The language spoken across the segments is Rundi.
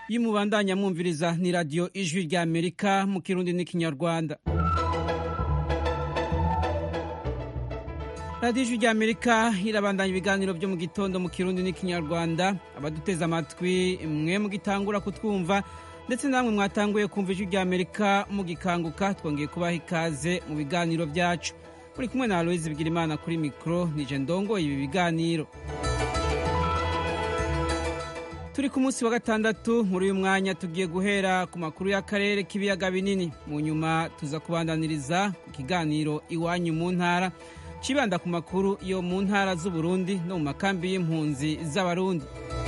y'umubandanya mwumviriza ni radiyo ijwi rya amerika mu kirundi n'ikinyarwanda radiyo ijwi rya amerika irabandanya ibiganiro byo mu gitondo mu kirundi n'ikinyarwanda abaduteze amatwi mwe mugitangura kutwumva ndetse namwe mwatanguye kumva ijwi rya amerika mugikanguka twongeye kubaha ikaze mu biganiro byacu muri kumwe na aloyizi bigirimana kuri mikoro nije ndongoye ibi biganiro turi ku munsi wa gatandatu muri uyu mwanya tugiye guhera ku makuru y'akarere k'ibiyaga binini mu nyuma tuza kubandaniriza ikiganiro iwanyu mu ntara cibanda ku makuru yo mu ntara z'uburundi no mu makambi y'impunzi z'abarundi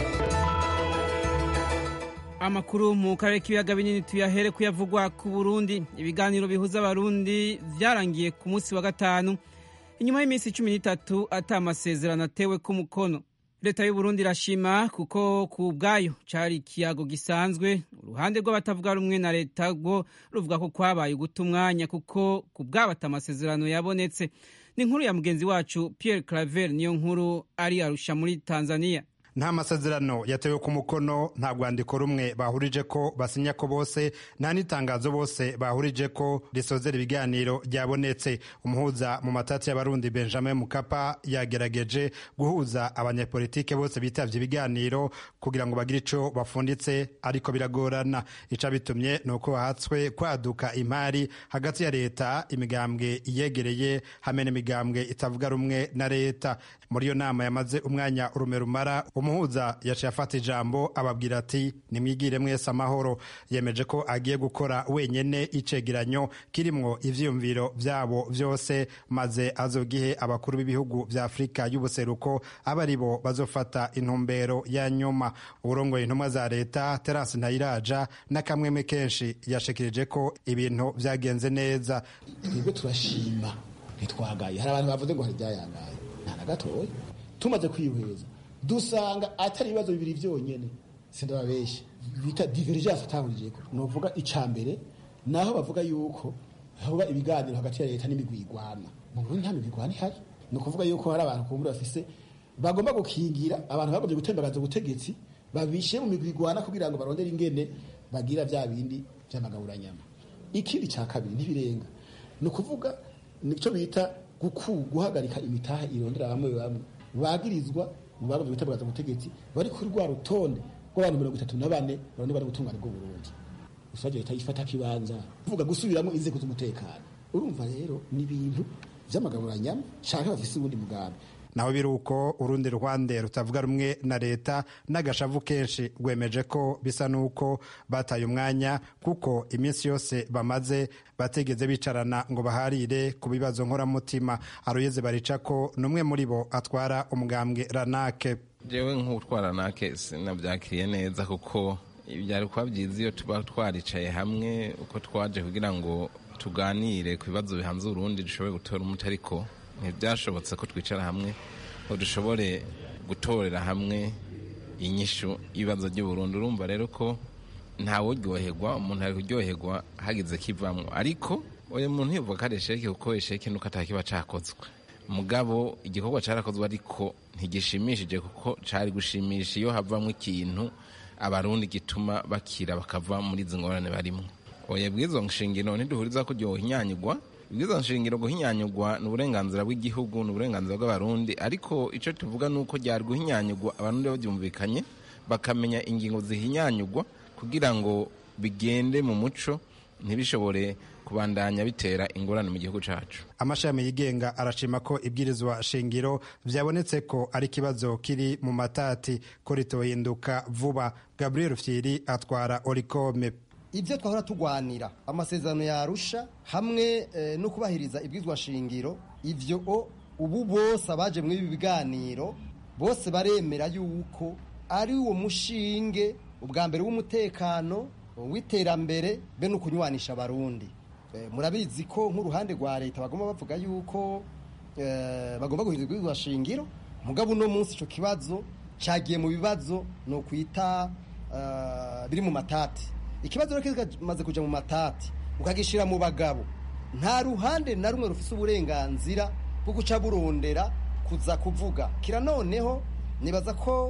amakuru mu karere k'ibiyaga binini tuyahere kuyavugwa ku burundi ibiganiro bihuza abarundi vyarangiye ku munsi wa gatanu inyuma y'iminsi cumi n'itatu ata amasezerano atewe ku mukono leta y'uburundi irashima kuko ku bwayo cari ikiyago gisanzwe uruhande rw'abatavuga rumwe na leta rwo ruvuga ko kwabaye uguta umwanya kuko ku bwabo ata amasezerano yabonetse ni inkuru ya mugenzi wacu pierre claver niyo nkuru ari arusha muri tanzania nta masezerano yatewe ku mukono nta rwandiko rumwe bahurije ko basinya ko bose nta n'itangazo bose bahurije ko risozera ibiganiro ryabonetse umuhuza mu matati y'abarundi benjamin mukapa yagerageje guhuza abanyepolitike bose bitavye ibiganiro kugira ngo bagire ico bafunditse ariko biragorana ica bitumye ni uko hatswe kwaduka imari hagati ya leta imigambwe iyegereye hamwe n'imigambwe itavuga rumwe na leta muri iyo nama yamaze umwanya urume rumara umuhuza yaciye afata ijambo ababwira ati nimwigire mwese amahoro yemeje ko agiye gukora wenyene icegeranyo kirimwo ivyiyumviro vyabo vyose maze azogihe abakuru b'ibihugu vya afurika y'ubuseruko aba ari bo bazofata intumbero ya nyuma uburongoye intumwa za leta terasi ntayiraja n'akamweme kenshi yashikirije ko ibintu vyagenze neza twebwe turashima ntitwagaye hari abantu bavuze ngo hari ibyayangaye nta na gatoya tumaze kwihweza dusanga atari ibibazo bibiri byonyine sindababeshya bita divergence atahurijeko novuga ica mbere naho bavuga yuko haba ibiganiro hagati ya leta n'imigwi igwana mu Burundi nta migwi igwana ihari ni ukuvuga yuko hari abantu kumbura bafise bagomba gukingira abantu bagombye gutembagaza ubutegetsi babishe mu migwi igwana kugira ngo barondere ingene bagira vya bindi vy'amagaburanyama ikindi ca kabiri ntibirenga ni ukuvuga nico bita guhagarika imitaha irondera bamwe bamwe bagirizwa mu bagombye gutembagaza ubutegetsi bari kuri rwa rutonde rw'abantu mirongo itatu na bane bane bari gutungana bwo Burundi ushaje leta yifata kibanza kuvuga gusubiramo inzego z'umutekano urumva rero ni ibintu vy'amagaburanyama canke bafise ubundi mugambi naho biri uko urundi ruhande rutavuga rumwe na leta n'agashavu kenshi rwemeje ko bisa n'uko bataye umwanya kuko iminsi yose bamaze bategeze bicarana ngo baharire ku bibazo nkoramutima aroyeze barica ko n'umwe muri bo atwara umugambwe ranake jewe nk'utwara ranake sinabyakiriye neza kuko byari kuba byiza iyo tuba twaricaye hamwe uko twaje kugira ngo tuganire ku bibazo bihanze urundi dushobore gutora umuti ariko ntibyashobotse ko twicara hamwe ngo dushobore gutorera hamwe inyishu y'ibibazo by'uburundi urumva rero ko ntawuryoherwa umuntu ari kuryoherwa hagize kivamwo ariko uyu muntu yivuga ko ari esheke kuko esheke nuko atakiba cakozwe mugabo igikorwa carakozwe ariko ntigishimishije kuko cari gushimisha iyo havamwo ikintu abarundi gituma bakira bakava muri izi ngorane barimwo oya bw'izo nshingiro ntiduhuriza ko ryohinyanyigwa ibwiza nshingiro guhinyanyugwa ni uburenganzira bw'igihugu ni uburenganzira bw'abarundi ariko icyo tuvuga ni uko ryari guhinyanyugwa abarundi babyumvikanye bakamenya ingingo zihinyanyugwa kugira ngo bigende mu muco ntibishobore kubandanya bitera ingorane mu gihugu cyacu amashami yigenga arashima ko ibwirizwa shingiro byabonetse ko ari ikibazo kiri mu matati ko ritohinduka vuba gabriel fyiri atwara orikome ibyo twahora tugwanira amasezerano yarusha hamwe no kubahiriza ibwizwa shingiro ibyo ubu bose abaje muri ibi biganiro bose baremera yuko ari uwo mushinge ubwa mbere w'umutekano w'iterambere be no kunywanisha abarundi murabizi ko nk'uruhande rwa leta bagomba bavuga yuko bagomba guhindura ibwizwa shingiro mugabo uno munsi icyo kibazo cyagiye mu bibazo ni ukwita biri mu matati ikibazo rero kimaze kujya mu matati ukagishyira mu bagabo nta ruhande na rumwe rufite uburenganzira bwo guca burondera kuza kuvuga kira noneho nibaza ko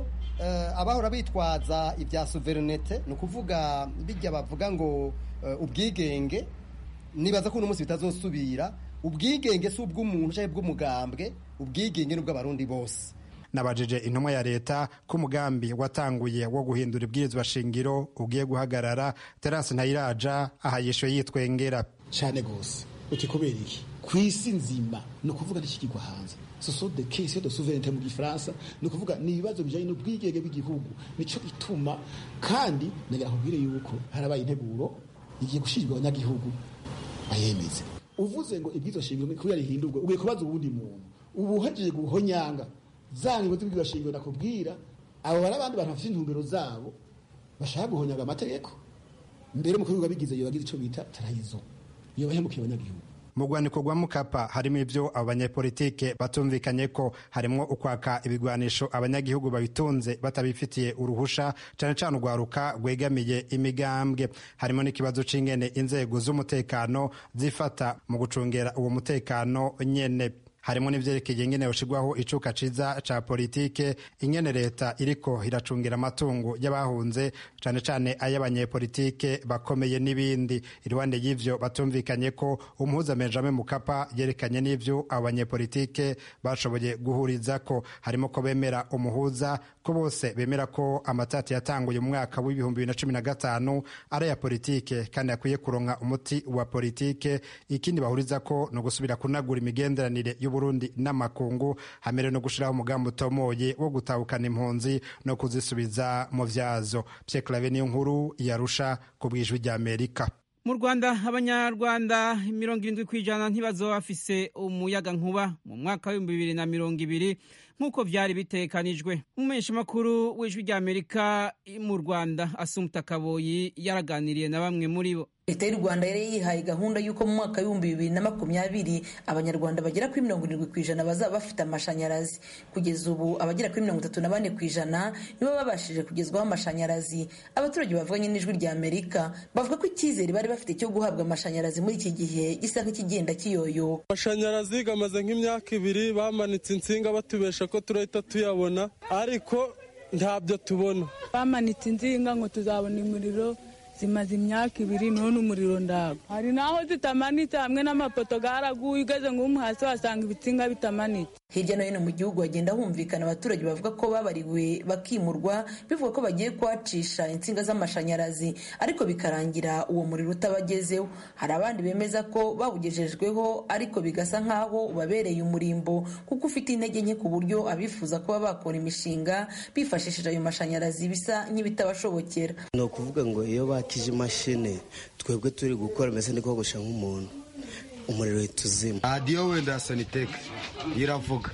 abahora bitwaza ibya suverinete ni ukuvuga bijya bavuga ngo ubwigenge nibaza ko uno munsi bitazosubira ubwigenge si ubw'umuntu cyangwa ubw'umugambwe ubwigenge ni ubw'abarundi bose nabajije intumwa ya leta ko umugambi watanguye wo guhindura ibwirizwa shingiro ugiye guhagarara terasi ntayiraja aha yishuye yitwengera cyane rwose uti kubera iki ku isi nzima ni ukuvuga n'ikigirwa hanze soso de kesi de souveraineté mu gifaransa ni ukuvuga ni ibibazo bijyanye n'ubwigenge bw'igihugu nicyo ituma kandi nagira nkubwire yuko harabaye integuro igiye gushyirwa abanyagihugu bayemeze uvuze ngo ibwirizwa shingiro kubera rihindurwa ugiye kubaza uwundi muntu ubu uhejeje guhonyanga za ngingo z'ibwirizwa shingiro nakubwira abo bari abandi bantu bafite intumbero zabo bashaka guhonyanga amategeko mbere umukuru w'ibihugu abigize iyo bagize icyo bita tarayizo iyo bahemukiye abanyagihugu mu rwandiko rwa mukapa harimo ibyo abo banyepolitike batumvikanye ko harimo ukwaka ibigwanisho abanyagihugu babitunze batabifitiye uruhusha cyane cyane urwaruka rwegamiye imigambwe harimo n'ikibazo c'ingene inzego z'umutekano zifata mu gucungera uwo mutekano nyene harimo n'ivyerekeye ingene yoshirwaho icuka ciza ca politike ingene leta iriko iracungira amatungo y'abahunze cane cane ay'abanyepolitike bakomeye n'ibindi iruhande y'ivyo batumvikanye ko umuhuza benjamin mukapa yerekanye n'ivyo abo banyepolitike bashoboye guhurizako harimo ko bemera umuhuza ko bose bemera ko amatati yatanguye mu mwaka w'ibihumbi bibiri na cumi na gatanu ari aya politike kandi akwiye kuronka umuti wa politike ikindi bahuriza ko ni ugusubira kunagura imigenderanire y'uburundi n'amakungu hamere no gushiraho umugambi utomoye wo gutahukana impunzi no kuzisubiza mu vyazo Pierre Claver niyo nkuru yarusha ku bwijwi rya Amerika mu rwanda abanyarwanda mirongo irindwi ku ijana ntibazoba bafise umuyaga nkuba mu mwaka w'ibihumbi bibiri na mirongo ibiri nk'uko byari bitekanijwe umumenyeshamakuru w'ijwi rya amerika mu rwanda asumta kaboyi yaraganiriye na bamwe muri bo leta y'u rwanda yari yihaye gahunda y'uko mu mwaka w'ibihumbi bibiri na makumyabiri abanyarwanda bagera kuri mirongo irindwi ku ijana bazaba bafite amashanyarazi kugeza ubu abagera kuri mirongo itatu na bane ku ijana nibo babashije kugezwaho amashanyarazi abaturage bavuganye n'ijwi rya amerika bavuga ko icyizere bari bafite cyo guhabwa amashanyarazi muri iki gihe gisa nk'ikigenda kiyoyoka amashanyarazi gamaze nk'imyaka ibiri bamanitse insinga batubesha ko turahita tuyabona ariko ntabyo tubona bamanitse insinga ngo tuzabona umuriro zimaze imyaka ibiri none umuriro ndago hari naho zitamanitse hamwe n'amapoto garaguye ugeze nk'umu hasi wasanga ibitsinga bitamanitse hirya no hino mu gihugu hagenda humvikana abaturage bavuga ko babariwe bakimurwa bivuga ko bagiye kuhacisha insinga z'amashanyarazi ariko bikarangira uwo muriro utabagezeho hari abandi bemeza ko bawugejejweho ariko bigasa nk'aho ubabereye umurimbo kuko ufite intege nke ku buryo abifuza kuba bakora imishinga bifashishije ayo mashanyarazi bisa nk'ibitabashobokera ni ukuvuga ngo iyo bakije imashini twebwe turi gukora mbese ni kogosha nk'umuntu umuriro uhita uzima radiyo wenda ya saniteke iravuga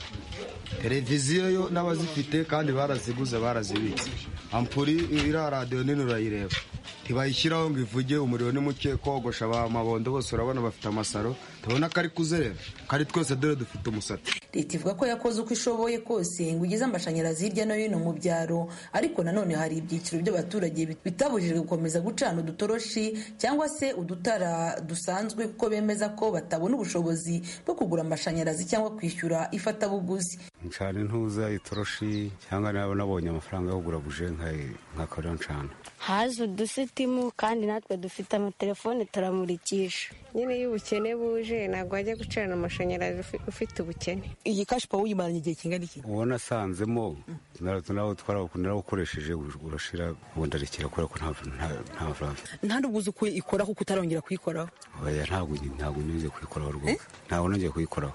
televiziyo yo n'abazifite kandi baraziguze barazibitse ampuri iriya radiyo nini urayireba ntibayishyiraho ngo ivuge umuriro ni muke kogosha amabondo bose urabona bafite amasaro tubona ko ari kuzerera kandi twese dore dufite umusatsi leta ivuga ko yakoze uko ishoboye kose ngo ugeze amashanyarazi hirya no hino mu byaro ariko nanone hari ibyiciro by'abaturage bitabujijwe gukomeza gucana udutoroshi cyangwa se udutara dusanzwe kuko bemeza ko batabona ubushobozi bwo kugura amashanyarazi cyangwa kwishyura ifatabuguzi ncana intuza itoroshi cyangwa naba nabonye amafaranga yo kugura buje nkakorera ncana haje udusitimu kandi natwe dufite amatelefone turamurikisha nyine iyo ubukene buje ntabwo wajya gucana amashanyarazi ufite ubukene iyi kashi pawa uyimaranye igihe kingana iki uwo nasanzemo nawe narawukoresheje urashira ubundi arekera kubera ko nta mafaranga nta nubwo uzi uko ikora kuko utarongera kuyikoraho oya ntabwo ntabwo nigeze kuyikoraho rwose ntabwo nongeye kuyikoraho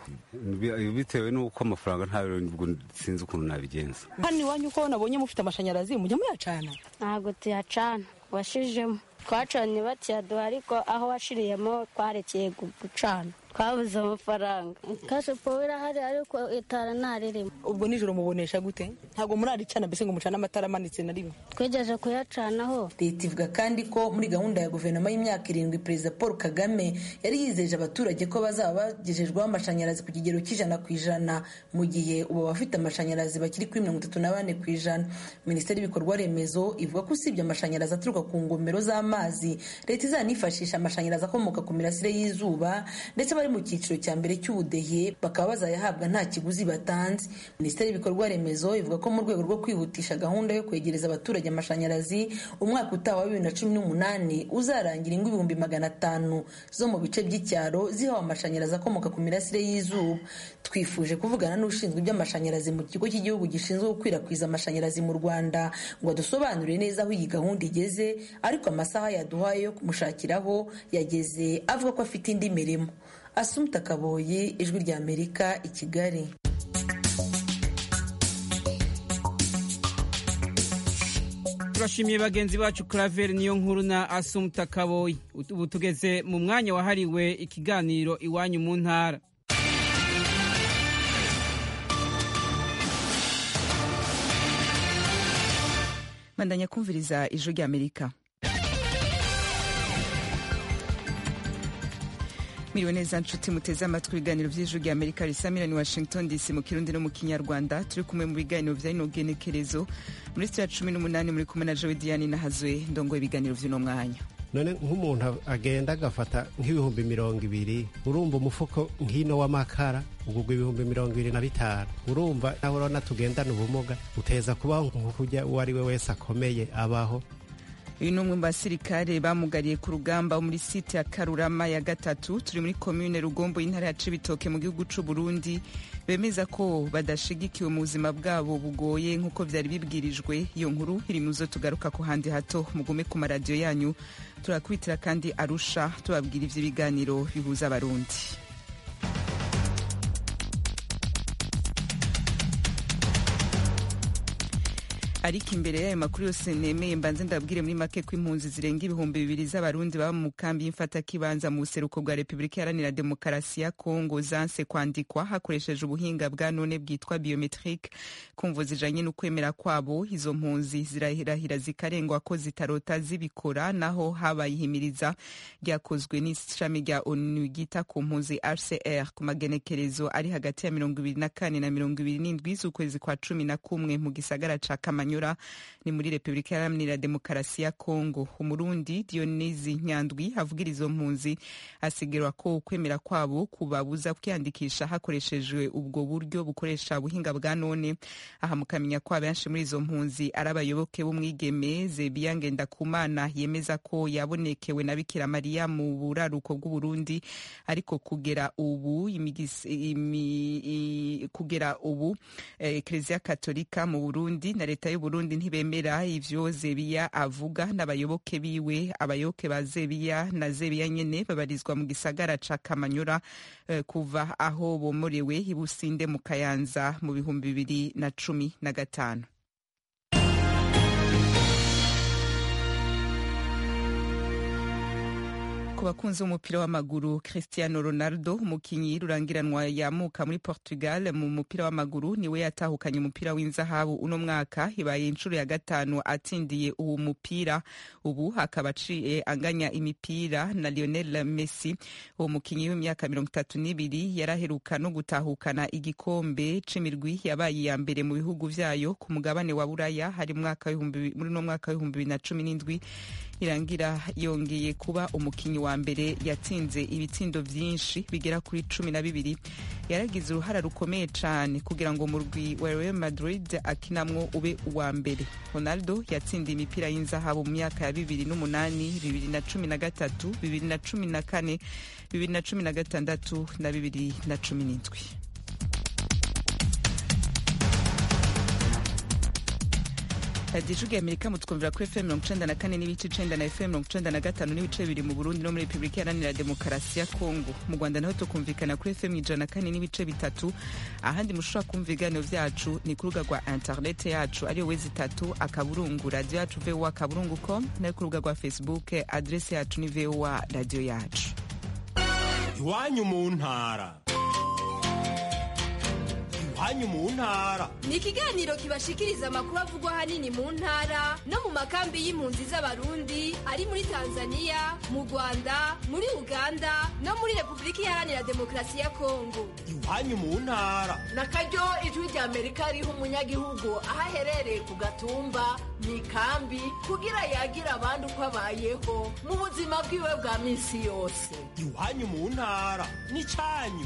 bitewe n'uko amafaranga ntayo sinzi ukuntu nabigenza hano iwanyu uko nabonye mufite amashanyarazi mujya muyacana ntabwo tuyacana washijemo twacanye bakiyaduha ariko aho washiriyemo twarekeye gucana twabuze amafaranga kashe pawa irahari ariko itara ntaririmo ubwo nijoro mubonesha gute ntabwo muraricana mbese ngo mucane amatara amanitse na rimwe twegeje kuyacanaho leta ivuga kandi ko muri gahunda ya guverinoma y'imyaka irindwi perezida paul kagame yari yizeje abaturage ko bazaba bagejejweho amashanyarazi ku kigero cy'ijana ku ijana mu gihe ubu abafite amashanyarazi bakiri kuri mirongo itatu na bane ku ijana minisiteri y'ibikorwa remezo ivuga ko usibye amashanyarazi aturuka ku ngomero z'amazi leta izanifashisha amashanyarazi akomoka ku mirasire y'izuba ndetse n'abari mu cyiciro cya mbere cy'ubudehe bakaba bazayahabwa nta kiguzi batanze minisiteri y'ibikorwa remezo ivuga ko mu rwego rwo kwihutisha gahunda yo kwegereza abaturage amashanyarazi umwaka utaha wa bibiri na cumi n'umunani uzarangira ingo ibihumbi magana atanu zo mu bice by'icyaro zihawe amashanyarazi akomoka ku mirasire y'izuba twifuje kuvugana n'ushinzwe iby'amashanyarazi mu kigo cy'igihugu gishinzwe gukwirakwiza amashanyarazi mu rwanda ngo adusobanurire neza aho iyi gahunda igeze ariko amasaha yaduhaye yo kumushakiraho yageze avuga ko afite indi mirimo asumta kaboye ijwi rya amerika i kigali turashimiye bagenzi bacu claver niyo nkuru na asumta kaboyi ubu tugeze mu mwanya wahariwe ikiganiro iwanyu mu ntara bandanya kumviriza ijwi rya amerika miriwe neza nshuti muteze amatwi ibiganiro by'ijwi rya amerika risamira ni washington dc mu kirundi no mu kinyarwanda turi kumwe mu biganiro bya ino genekerezo muri sitira cumi n'umunani muri kumwe na jowe diane nahazwe ndongo ibiganiro by'uno mwanya none nk'umuntu agenda agafata nk'ibihumbi mirongo ibiri urumva umufuko nk'ino w'amakara ugurwa ibihumbi mirongo ibiri na bitanu urumva nawe urabona tugendana ubumuga uteza kubaho nk'ukurya uwo ari we wese akomeye abaho uyu ni umwe mu basirikare bamugariye ku rugamba muri site ya karurama ya gatatu turi muri komune rugombo y'intara ya cibitoke mu gihugu c'u burundi bemeza ko badashigikiwe mu buzima bwabo bugoye nk'uko vyari bibwirijwe iyo nkuru iri mu zo tugaruka ku handi hato mugume ku maradiyo yanyu turakubitira kandi arusha tubabwira ivy'ibiganiro bihuza abarundi ariko imbere y'ayo makuru yose nemeye mbanze ndabwire muri make ko impunzi zirenga ibihumbi bibiri z'abarundi baba mu kambi y'imfatakibanza mu buseruko bwa repubulika iharanira demokarasi ya kongo zanse kwandikwa hakoresheje ubuhinga bwa none bwitwa biometrique kumvo zijanye n'ukwemera kwabo izo mpunzi zirahirahira zikarengwa ko zitarota zibikora naho habaye ihimiriza ryakozwe n'ishami rya onu ryita ku mpunzi rcr ku magenekerezo ari hagati ya mirongo ibiri na kane na mirongo ibiri n'indwi z'ukwezi kwa cumi na kumwe mu gisagara ca kamanyu ni muri repubulika iharanira demokarasi ya kongo umurundi dionisi nyandwi avugira izo mpunzi asigirwa ko ukwemera kwabo kubabuza kwiyandikisha hakoreshejwe ubwo buryo bukoresha ubuhinga bwa none aha mukamenya ko abenshi muri izo mpunzi ari abayoboke b'umwigeme zebiya ngendakumana yemeza ko yabonekewe na bikira mariya mu buraruko bw'uburundi ariko kugera ubu imi, kugera ubu ekereziya eh, katolika mu burundi na leta y'u Burundi ntibemera ivyo Zebiya avuga n'abayoboke biwe abayoboke ba Zebiya na Zebiya nyene babarizwa mu gisagara ca Kamanyura uh, kuva aho bomorewe ibusinde mu Kayanza mu bihumbi bibiri na cumi na gatanu ku bakunzi b'umupira w'amaguru cristiano ronaldo umukinyi rurangiranwa yamuka muri portugal mu mupira w'amaguru niwe yatahukanye umupira w'inzahabu uno mwaka ibaye inshuro ya gatanu atsindiye uwo mupira ubu akaba aciye anganya imipira na lionel messi uwo mukinyi w'imyaka mirongo itatu n'ibiri yaraheruka no gutahukana igikombe c'imirwi yabaye iya mbere mu bihugu vyayo ku mugabane wa buraya hari muri uno mwaka w'ibihumbi bibiri na cumi n'indwi irangira yongeye kuba umukinyi wa mbere yatsinze ibitsindo vyinshi bigera kuri cumi na bibiri yaragize uruhara rukomeye cane kugira ngo murwi wa Real Madrid akinamwo ube uwa mbere Ronaldo yatsindiye imipira y'inzahabu mu myaka ya bibiri n'umunani bibiri na cumi na gatatu bibiri na cumi na kane bibiri na cumi na gatandatu na bibiri na cumi n'indwi radiyo ijwi amerika mutwumvira kuri fm mirongo icenda na kane n'ibice icenda na fm mirongo icenda na gatanu n'ibice bibiri mu burundi no muri repubulika iharanira demokarasi ya kongo mu rwanda naho tukumvikana kuri fm ijana na kane n'ibice bitatu ahandi mushobora kumva ibiganiro vyacu ni ku rubuga rwa interinete yacu ariyo wezi itatu akaburungu radiyo yacu voa akaburungu com nayo ku rubuga rwa facebook adrese yacu ni voa radiyo yacu iwanyu mu ntara iwanyu mu ntara ni ikiganiro kibashikiriza amakuru avugwa ahanini mu ntara no mu makambi y'impunzi z'abarundi ari muri tanzania mu rwanda muri uganda no muri repubulika iharanira demokarasi ya kongo iwanyu mu ntara na karyo ijwi rya amerika riha umunyagihugu aho aherereye ku gatumba mu ikambi kugira yagira abandi uko abayeho mu buzima bwiwe bwa minsi yose iwanyu mu ntara n'icyanyu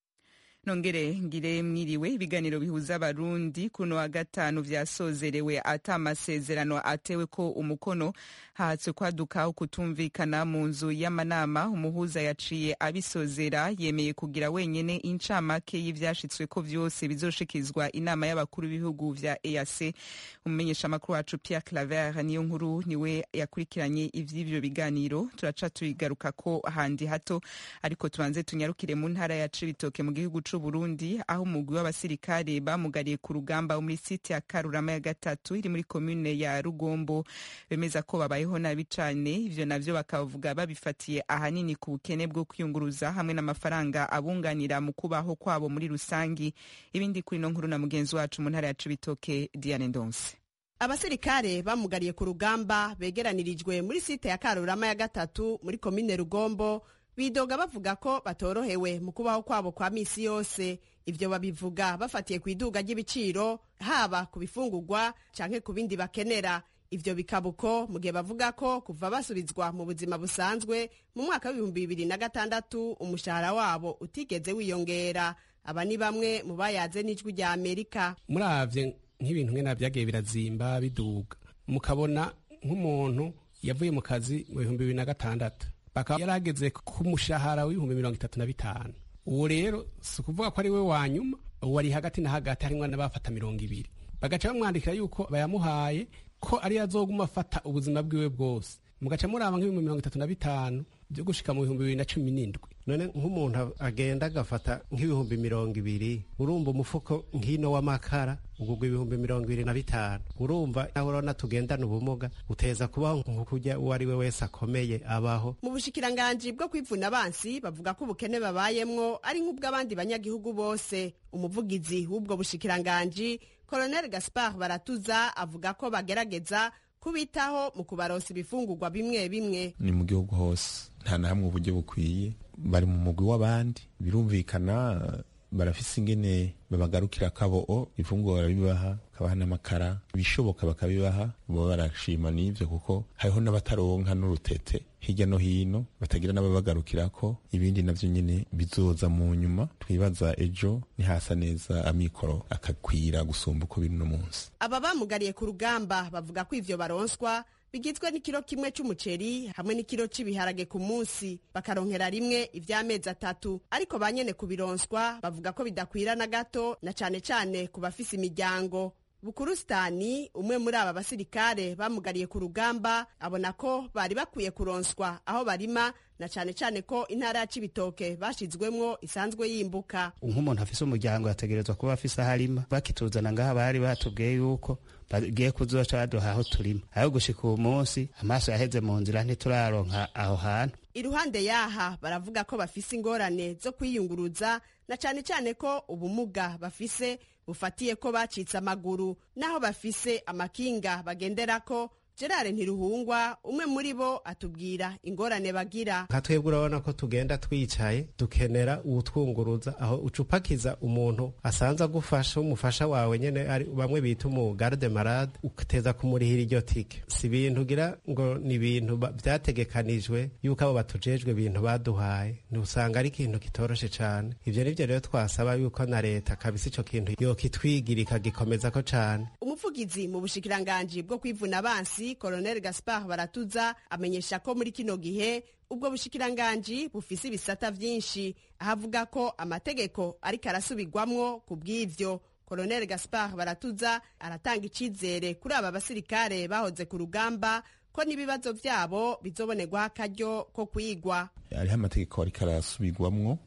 nongere ngire mwiriwe ibiganiro bihuza abarundi kuno wa gatanu vyasozerewe ata amasezerano atewe ko umukono hatswe kwaduka ukutumvikana mu nzu y'amanama umuhuza yaciye abisozera yemeye kugira wenyene incamake y'ivyashitsweko vyose bizoshikizwa inama y'abakuru b'ibihugu vya EAC umumenyesha makuru wacu Pierre Claver niyo nkuru niwe yakurikiranye ivy'ivyo biganiro turaca tubigarukako handi hato ariko tubanze tunyarukire mu ntara ya Cibitoke mu gihugu c'u Burundi aho umugwi w'abasirikare bamugariye ku rugamba muri site ya Karurama ya gatatu iri muri komune ya Rugombo bemeza ko babayeho nabi cane ivyo navyo bakavuga babifatiye ahanini ku bukene bwo kwiyunguruza hamwe n'amafaranga abunganira mu kubaho kwabo muri rusangi ibindi kuri no nkuru na mugenzi wacu mu ntara ya Cibitoke Diane Ndonse abasirikare bamugariye ku rugamba begeranirijwe muri site ya Karurama ya gatatu muri komine Rugombo bidoga bavuga ko batorohewe mu kubaho kwabo kwa misi yose ivyo babivuga bafatiye ku iduga ry'ibiciro haba ku bifungurwa canke ku bindi bakenera ivyo bikaba uko mu gihe bavuga ko kuva basubizwa mu buzima busanzwe mu mwaka w'ibihumbi bibiri na gatandatu umushahara wabo utigeze wiyongera aba ni bamwe mu bayaze n'ijwi rya amerika muravye nk'ibintu nkena vyagiye birazimba biduga mukabona nk'umuntu yavuye mu kazi mu bihumbi bibiri na gatandatu bakaba yarageze ku mushahara w'ibihumbi mirongo itatu na bitanu uwo rero si ukuvuga ko ari we wa nyuma uwo ari hagati na hagati harimwo n'abafata mirongo ibiri bagaca bamwandikira yuko bayamuhaye ko ariyo azoguma afata ubuzima bwiwe bwose mugaca muraba nk'ibihumbi mirongo itatu na bitanu byo gushika mu bihumbi bibiri na cumi n'indwi none nk'umuntu agenda agafata nk'ibihumbi mirongo ibiri urumva umufuko nk'ino w'amakara ugugwa ibihumbi mirongo ibiri na bitanu urumva nawe urabona tugendana ubumuga uteza kubaho nk'ukurya uwo ari we wese akomeye abaho mu bushikiranganji bwo kwivuna abansi bavuga ko ubukene babayemwo ari nk'ubw'abandi banyagihugu bose umuvugizi w'ubwo bushikiranganji colonel gaspard baratuza avuga ko bagerageza kubitaho mu kubaronsa ibifungurwa bimwe bimwe ni mu gihugu hose nta na hamwe uburyo bukwiye bari mu mugwi w'abandi birumvikana barafise ingene babagarukira kabo ifunguro barabibaha bakabaha n'amakara ibishoboka bakabibaha baba barashima n'ivyo kuko hariho n'abataronka n'urutete hirya no hino batagira n'ababagarukirako ibindi navyo nyene bizoza mu nyuma twibaza ejo nihasa neza amikoro akakwira gusumba uko biri no munsi aba bamugariye ku rugamba bavuga ko ivyo baronswa bigizwe n'ikiro kimwe c'umuceri hamwe n'ikiro c'ibiharage ku munsi bakaronkera rimwe ivy'amezi atatu ariko ba nyene kubironswa bavuga ko bidakwira na gato na cane cane ku bafise imiryango bukurusitani umwe muri aba basirikare bamugariye ku rugamba abona ko bari bakwiye kuronswa aho barima na cane cane ko intara ya cibitoke bashizwemwo isanzwe yimbuka nk'umuntu afise umuryango yategerezwa kuba afise aho arima bakituzana ngaha bari batubwiye yuko bagiye kuzoca baduha aho turima aho gushika uwu munsi amaso yaheze mu nzira ntituraronka aho hantu iruhande yaha baravuga ko bafise ingorane zo kwiyunguruza na cane cane ko ubumuga bafise bufatiye ko bacitse amaguru naho bafise amakinga bagenderako gerard ntiruhungwa umwe muri bo atubwira ingorane bagira nka twebwe urabona ko tugenda twicaye dukenera uwutwunguruza aho ucupakiza umuntu asanze agufasha umufasha wawe nyene ari bamwe bita umugarde marade uteza kumurihira iryo tike si ibintu ugira ngo ni ibintu vyategekanijwe yuko abo batujejwe ibintu baduhaye ntusanga ari ikintu kitoroshe cane ivyo nivyo rero twasaba yuko na leta kabisa ico kintu yokitwigira ikagikomezako cane umuvugizi mu bushikiranganji bwo kwivuna abansi Colonel Gaspard Baratuza amenyesha ko muri kino gihe ubwo bushikiranganji bufise ibisata vyinshi ahavuga ko amategeko ariko arasubirwamwo ku bw'ivyo Colonel Gaspard Baratuza aratanga icizere kuri aba basirikare bahoze ku rugamba ko n'ibibazo vyabo bizobonerwa akaryo ko kwigwa hariho amategeko ariko arasubirwamwo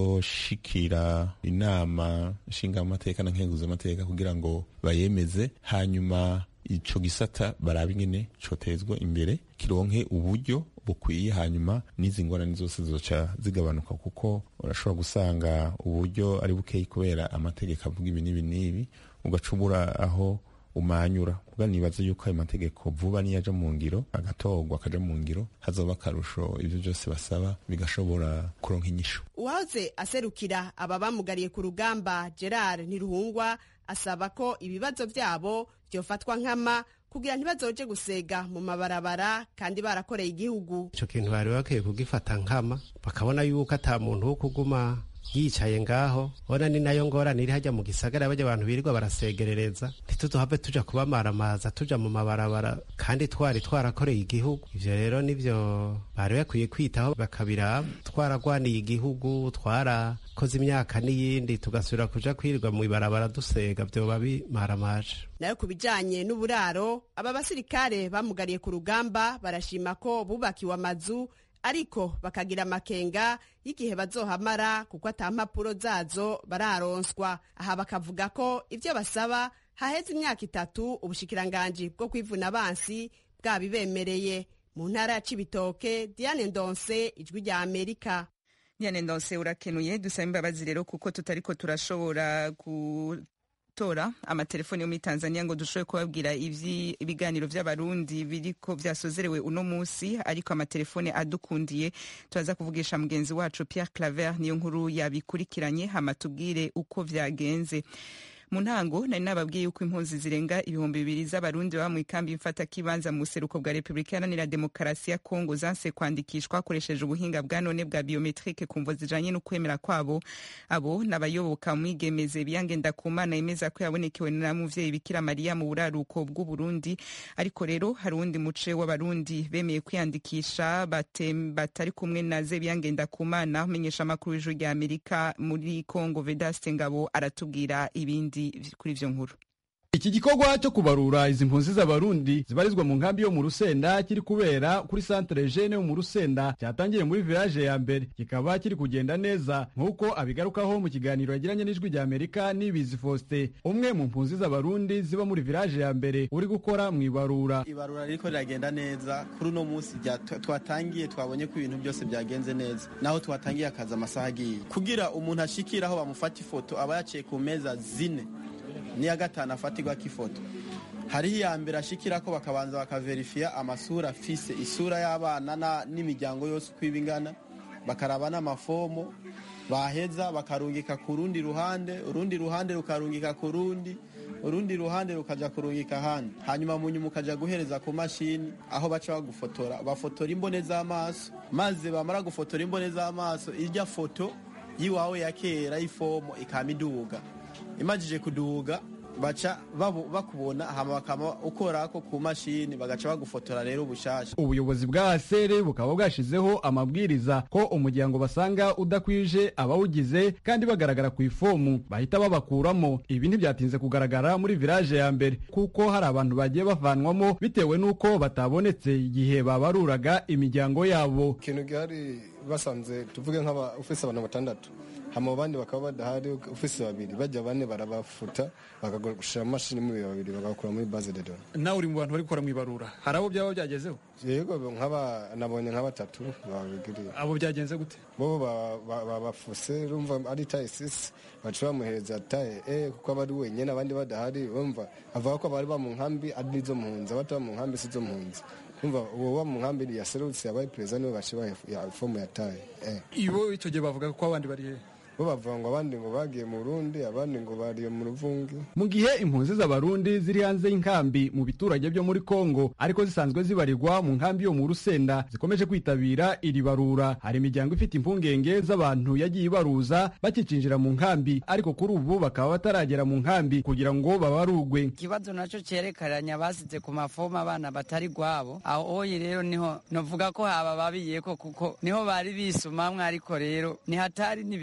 azoshikira inama nshingamateka na nkenguzamateka kugira ngo bayemeze hanyuma ico gisata baraba ingene cotezwa imbere kironke uburyo bukwiye hanyuma n'izi ngorane zose zizoca zigabanuka kuko urashobora gusanga uburyo ari bukeyi kubera amategeko avuga ibi n'ibi n'ibi ugaca ubura aho umanyura kuko nibaza yuko ayo mategeko vuba niyo aja mu ngiro agatorwa akaja mu ngiro hazoba akarusho ivyo byose basaba bigashobora kuronka inyishu uwahoze aserukira aba bamugariye ku rugamba gerard ntiruhungwa asaba ko ibibazo byabo byofatwa nkama kugira ntibazoje gusega mu mabarabara kandi barakoreye igihugu ico kintu bari bakwiye kugifata nkama bakabona yuko ata muntu wo kuguma yicaye ngaho ona ni nayo ngorane iri hajya mu gisagara bajya abantu birirwa barasegerereza ntituzohave tuja kubamaramaza tuja mu mabarabara kandi twari twarakoreye igihugu ivyo rero nivyo bari bakwiye kwitaho bakabiraba twaragwaniye igihugu twarakoze imyaka n'iyindi tugasubira kuja kwirirwa mu ibarabara dusega vyoba bimaramaje nayo ku bijanye n'uburaro aba basirikare bamugariye ku rugamba barashima ko bubakiwe amazu ariko bakagira amakenga y'igihe bazohamara kuko ata mpapuro zazo bararonswa aha bakavuga ko ibyo basaba haheze imyaka itatu ubushikiranganji bwo kwivuna abansi bwabibemereye mu ntara ya cibitoke diane ndonse ijwi rya amerika diane ndonse urakenuye dusaba imbabazi rero kuko tutariko turashobora ku tora amatelefoni yo muri tanzania ngo dushobore kubabwira ibiganiro vy'abarundi biriko vyasozerewe uno musi ariko amatelefone adukundiye turaza kuvugisha mugenzi wacu pierre claver niyo nkuru yabikurikiranye hama tubwire uko vyagenze mu ntango nari nababwiye yuko impunzi zirenga ibihumbi bibiri z'abarundi baba mu ikambi mfata kibanza mu buseruko bwa repubulika iharanira demokarasi ya kongo zanse kwandikishwa hakoresheje ubuhinga bwa none bwa biometrike ku mvo zijanye n'ukwemera kwabo abo n'abayoboka mwigemeze biyangenda ku mana yemeza ko yabonekewe na muvyeyi bikira mariya mu buraruko bw'uburundi ariko rero hari uwundi muce w'abarundi bemeye kwiyandikisha batari kumwe na ze biyangenda ku mana umenyesha amakuru y'ijuru rya amerika muri kongo vedaste ngabo aratubwira ibindi kuri ivyo nkuru iki gikorwa cyo kubarura izi mpunzi z'abarundi zibarizwa mu nkambi yo mu rusenda kiri kubera kuri santere jene yo mu rusenda cyatangiye muri village ya mbere kikaba kiri kugenda neza nk'uko abigarukaho mu kiganiro yagiranye n'ijwi rya amerika n'ibizi faustin umwe mu mpunzi z'abarundi ziba muri village ya mbere uri gukora mu ibarura ibarura riko riragenda neza kuri uno munsi twatangiye twabonye ko ibintu byose byagenze neza naho twatangiye akazi amasaha agiye kugira umuntu ashikire aho bamufata ifoto aba yaciye ku meza zine n'iya gatanu afatirwako ifoto hariho iya mbere ashikira ko bakabanza bakaverifiya amasura afise isura y'abana n'imiryango yose uko iba ingana bakaraba n'amafomo baheza bakarungika ku rundi ruhande urundi ruhande rukarungika ku rundi urundi ruhande rukaja kurungika ahandi hanyuma mu nyuma ukaja guhereza ku mashini aho baca bagufotora bafotora imbone z'amaso maze bamara gufotora imbone z'amaso irya foto y'iwawe ya kera y'ifomo ikama iduga imajije kuduga baca bakubona hama bakama ukorako ku mashini bagaca bagufotora rero bushasha ubuyobozi bwa asere bukaba bwashizeho amabwiriza ko umuryango basanga udakwije abawugize kandi bagaragara ku ifomu bahita babakuramo ibi ntibyatinze kugaragara muri village ya mbere kuko hari abantu bagiye bavanwamo bitewe n'uko batabonetse igihe babaruraga imiryango yabo ikintu gihari basanze tuvuge nk'aba ufise abantu batandatu hama abandi bakaba badahari ufise babiri bajya bane barabafuta bakagushira mashini muri babiri bagakura muri base de données nawe uri mu bantu bari gukora mu ibarura hari abo byaba byagezeho yego nk'aba nabonye nka batatu babigiriye abo byagenze gute bo babafuse urumva ari taye sisi baca bamuhereza taye e kuko aba ari wenyine abandi badahari urumva avuga ko abari ba mu nkambi ari nizo mpunzi abataba mu nkambi si zo mpunzi umva uwo wa mu nkambi yaserutse yabaye perezida niwe bace ifomu yataye ibo icyo gihe bavuga ko abandi bari hehe bo bavuga ngo abandi ngo bagiye mu Burundi abandi ngo bariye mu ruvungi mu gihe impunzi z'abarundi ziri hanze y'inkambi mu biturage byo muri Kongo ariko zisanzwe zibarirwa mu nkambi yo mu Rusenda zikomeje kwitabira iri barura hari imiryango ifite impungenge z'abantu yagiye ibaruza bakicinjira mu nkambi ariko kuri ubu bakaba bataragera mu nkambi kugira ngo babarugwe ikibazo nacyo cyerekeranya basize ku mafomu abana batari gwabo aho oyi rero niho novuga ko haba babiyeko kuko niho bari bisumamwe ariko rero ni hatari ni birebire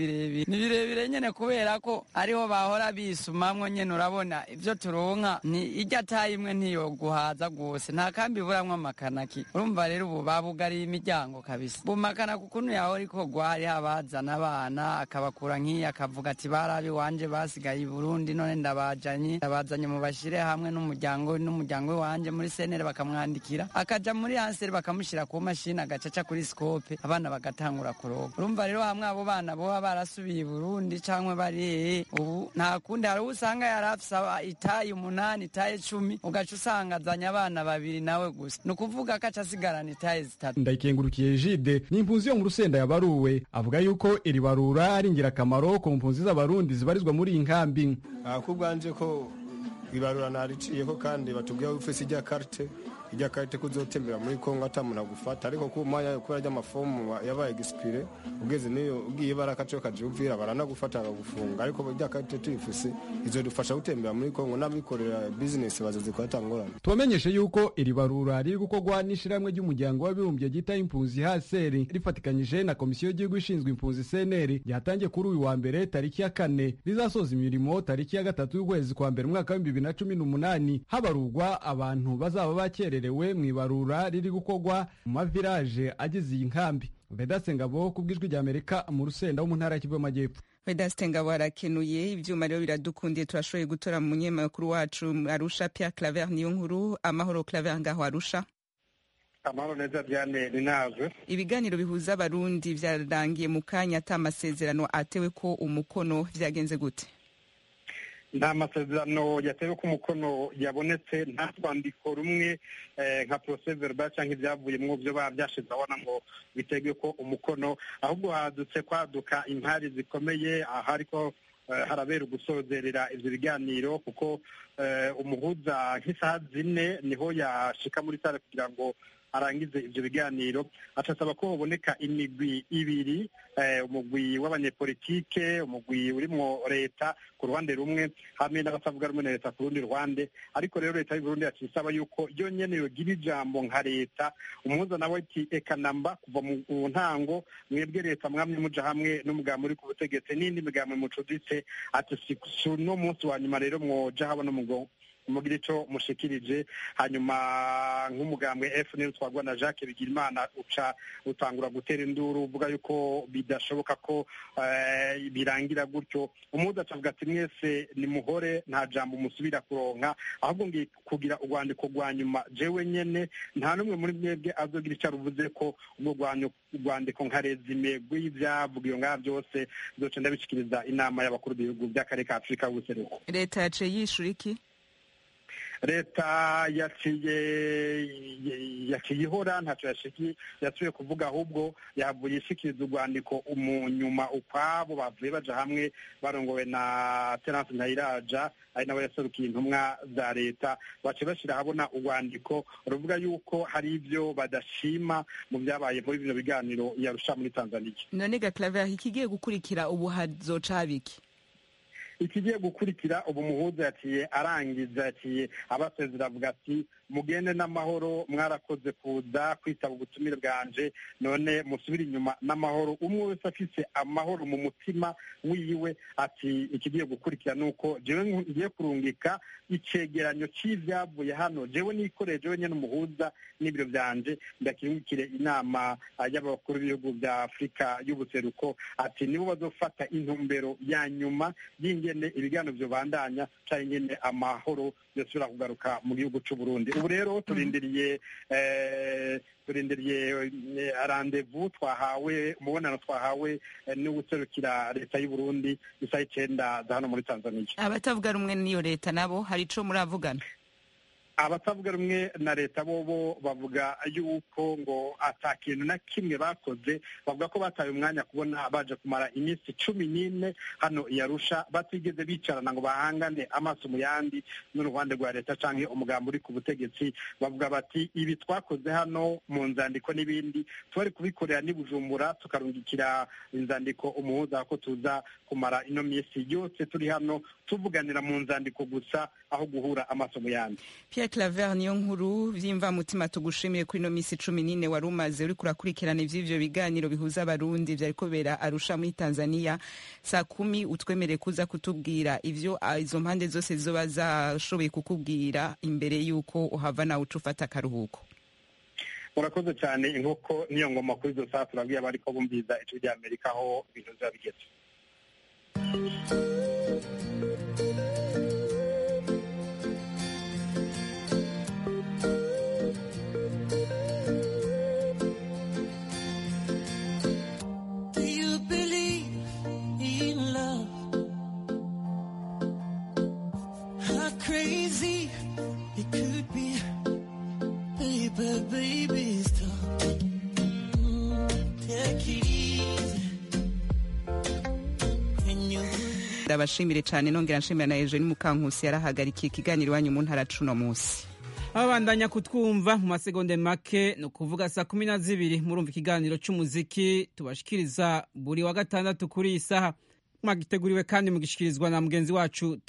ni birebire nyene kubera ko ariho bahora bisumamwo nyene urabona ivyo turonka ni irya tayi imwe ntiyoguhaza rwose nta kambi iburamwo amakanaki urumva rero ubu babugariye imiryango kabisa bumakana kukuntu yahora ikorwa hariho abazana abana akabakura nk'iyi akavuga ati barabi wanje basigaye i burundi none ndabajanye ndabazanye mu bashire hamwe n'umuryango n'umuryango wanje muri senere bakamwandikira akaja muri hanseri bakamushyira ku mashini agacaca kuri sikope abana bagatangura kuroga urumva rero hamwe abo bana boba barasubiye i burundi cyangwa bari ubu nta kundi hari uwo usanga yari afise itayi umunani itayi cumi ugaca usanga azanye abana babiri nawe gusa ni ukuvuga ko aca asigarana itayi zitatu ndayikengurukiye jide ni impunzi yo mu rusenda yabaruwe avuga yuko iri barura ari ingirakamaro ku mpunzi z'abarundi zibarizwa muri iyi nkambi ko ubwanje ko ibarura nariciyeko kandi batubwira ufise ijya karite ijya karite kuzotembera muri kongo atamuntu agufata ariko ku mwanya kubera ry'amafomu yabaye gisipire ugeze niyo ugiye barakaciyo kaje uvira baranagufata bakagufunga ariko ijya karite tuyifise izodufasha gutembera muri kongo n'abikorera bizinesi bazozikora atangorane tubamenyeshe yuko iri barura riri gukorwa n'ishirahamwe ry'umuryango w'abibumbye ryita impunzi haseri rifatikanyije na komisiyo y'igihugu ishinzwe impunzi seneri ryatangiye kuri uyu wa mbere tariki ya kane rizasoza imirimo tariki ya gatatu y'ukwezi kwa mbere umwaka w'ibihumbi bibiri na cumi n'umunani habarurwa abantu bazaba bakererewe mu ibarura riri gukorwa mu mavilaje agize iyi nkambi vedase ngabo ku bw'ijwi ry'amerika mu rusenda wo mu ntara y'Kivu y'amajyepfo vedaste ngabo arakenuye ivyuma rero biradukundiye turashoboye gutora mu munyemakuru wacu arusha Pierre Claver niyo nkuru amahoro Claver ngaho arusha amahoro neza Diane ninaze ibiganiro bihuza abarundi vyarangiye mu kanya ata amasezerano atewe ko umukono vyagenze gute nta masezerano yatewe ko umukono yabonetse nta rwandiko rumwe nka procès verbal cyangwa ibyavuyemo byo baba byashize abona ngo bitegwe ko umukono ahubwo hadutse kwaduka impari zikomeye aha ariko harabera ugusozerera ibyo biganiro kuko umuhuza nk'isaha zine niho yashika muri sare kugira ngo arangize ibyo biganiro acasaba ko haboneka imigwi ibiri umugwi w'abanyepolitike umugwi urimwo leta ku ruhande rumwe hamwe n'abatavuga rumwe na leta ku rundi ruhande ariko rero leta y'uburundi yaciye isaba yuko yo nyene yogira ijambo nka leta umuhuza nawe ati eka namba kuva mu ntango mwebwe leta mwamye muja hamwe n'umugambi uri ku butegetsi n'indi migambi mucuditse ati si uno munsi wa nyuma rero mwoja haba no mugo mugira ico mushikirije hanyuma nk'umugambwe FNL twagwa na Jacques Bigirimana uca utangura gutera induru uvuga yuko bidashoboka ko uh, birangira gutyo umuza acavuga ati mwese ni muhore nta jambo musubira kuronka ahubwo ngiye kugira urwandiko rwa nyuma jewe nyene nta n'umwe muri mwebwe azogira icyo aruvuze ko ubwo rwandiko nka rezime rw'ivyavugiwe ngaha byose zoca ndabishikiriza inama y'abakuru b'ibihugu by'akarere ka Afurika y'ubuseruko leta yaciye yishura iki leta yaciye yaciye ihora ntacyo yasubiye kuvuga ahubwo yavuye ishikiriza urwandiko mu nyuma ukwabo bavuye baja hamwe barongowe na terence ntayiraja ari nawe yaserukiye intumwa za leta baciye bashira habona urwandiko ruvuga yuko hari ibyo badashima mu byabaye muri bino biganiro yarusha muri tanzania none gaclaver ikigiye gukurikira ubu hazoca habiki ikigiye gukurikira ubu muhuza yaciye arangiza yaciye abasezera avuga ati mugende n'amahoro mwarakoze kuza kwitaba ubutumire bwanje none musubire inyuma n'amahoro umwe wese afise amahoro mu mutima wiwe ati ikigiye gukurikira ni uko jewe ngiye kurungika icegeranyo c'ivyavuye hano jewe nikoreye jewe nyene umuhuza n'ibiro vyanje ndakirungikire inama y'abakuru b'ibihugu vya afurika y'ubuseruko ati nibo bazofata intumbero ya nyuma y'ingene ibiganiro vyobandanya canke ingene amahoro yosubira kugaruka mu gihugu c'uburundi ubu rero turindiriye turindiriye randevu twahawe umubonano twahawe n'uguserukira leta y'uburundi isaha icenda za hano muri tanzania abatavuga rumwe n'iyo leta nabo hari ico muravugana abatavuga rumwe na leta bobo bavuga yuko ngo ata kintu na kimwe bakoze bavuga ko bataye umwanya kubona baje kumara iminsi cumi n'ine hano iyarusha batigeze bicarana ngo bahangane amaso mu yandi n'uruhande rwa leta canke umugambi uri ku butegetsi bavuga bati ibi twakoze hano mu nzandiko n'ibindi twari kubikorera n'i bujumbura tukarungikira inzandiko umuhuza ko tuza kumara ino minsi yose turi hano tuvuganira mu nzandiko gusa aho guhura amaso mu yandi Pierre claver niyo nkuru vy'imvamutima tugushimiye kuri ino misi cumi n'ine wari umaze uriko urakurikirana ivy'ivyo biganiro bihuza abarundi vyariko bera arusha muri tanzania saa kumi utwemere kuza kutubwira ivyo ah, izo mpande zose zizoba zashoboye kukubwira imbere y'uko uhava nawe uca ufata akaruhuko murakoze cyane inkoko niyo ngoma kuri izo saa turabwiye abariko bumviza ijwi rya amerika aho ibintu biba bigeze Do you believe in love? How crazy it could be, baby, baby, stop. Mm, Take it easy. When you ndabashimire cyane nongera nshimira na eugene mukankusi yarahagarikiye ikiganiro iwanyu mu ntara cuno munsi ababandanya kutwumva mu masegonde make ni ukuvuga saa kumi na zibiri murumva ikiganiro cy'umuziki tubashikiriza buri wa gatandatu kuri iyi saha mwagiteguriwe kandi mugishikirizwa na mugenzi wacu